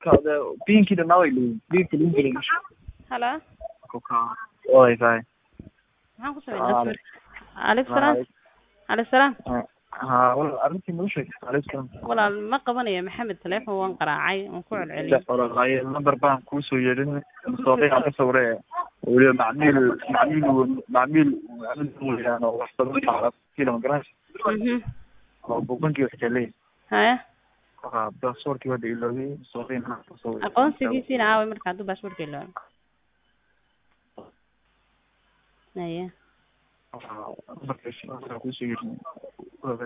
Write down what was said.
kade pinkii dhanaa way leeyihin pinki lagu gelin halo oy kay maxaan ku sameynaa aleykum salaam aleykum salaam ha wal arrintii noo sheeg aleykum salaam walaal ma qabanayo maxamed teleefon waan qaraacay waan ku celceliyay walaalaye number baan kuusoo yeedhin sooqiyaa ka sawre weliba macmiil macmiil macmiil weyaan oo wax badan kilo magaras mhm oo buugankii wax jelay haya baasaboorkii hadda iloobay sooqiin aqoonsigiisiina aaway marka hadduu baasaboorka iloobo haya numberka kuusoo yeedhin